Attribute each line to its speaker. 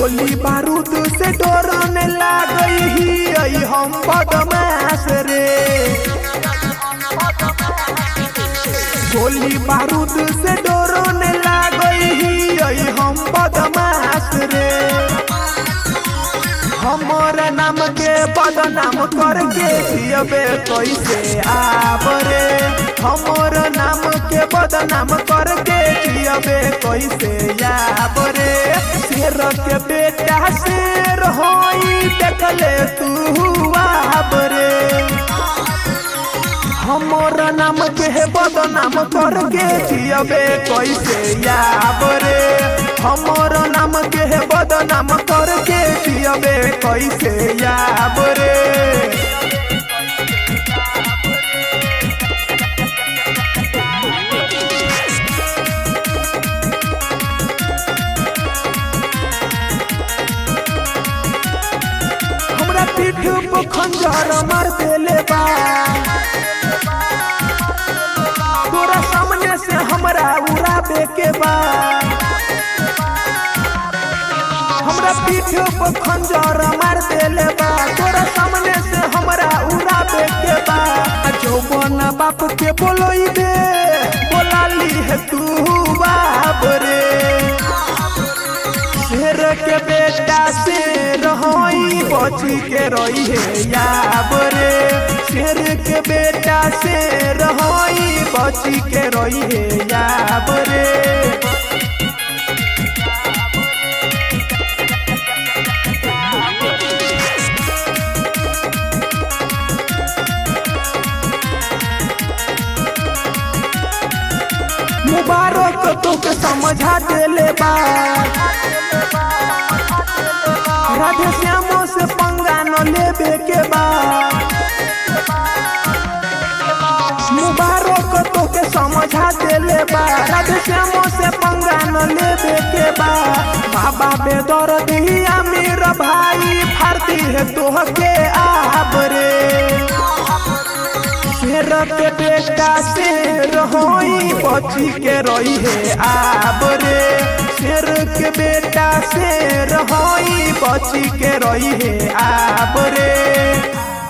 Speaker 1: गोली बारूद से डरने लागई ही आई हम बदमाश रे गोली बारूद से डरने लागई ही आई हम बदमाश रे हमर नाम के बदनाम करके जियबे कैसे आबरे हमर नाम के बदनाम करके जियबे कैसे आबरे शेर के बेटा शेर होई देखले तू आबरे हमर नाम के बदनाम करके जियबे कैसे आबरे हमर नाम के बदनाम करके जियबे कैसे आबरे हमरा पीठ पर खंजर मार देले बा तोरा सामने से हमरा उड़ाबे के बा हमरा पीठ पर खंजर मार देले बा तोरा सामने से हमरा उड़ाबे के बा जौवन बाप के बोलोई दे बोलाली है तू बाप रे शेर के बेटा से रहोई बची के रही है याब रे शेर के बेटा से रहोई बची के रही है याब रे मुबारक तोके समझा देले बा राधे श्यामो से पंगा न लेबे के बा मुबारक तोके समझा देले बा राधे श्यामो से पंगा न लेबे के बा बाबा बेदर दिया मेरा भाई फारती है तोहके आबरे शेर के बेटा से रहोई बची के रही है आबरे शेर के बेटा से रहोई बची के रही है आबरे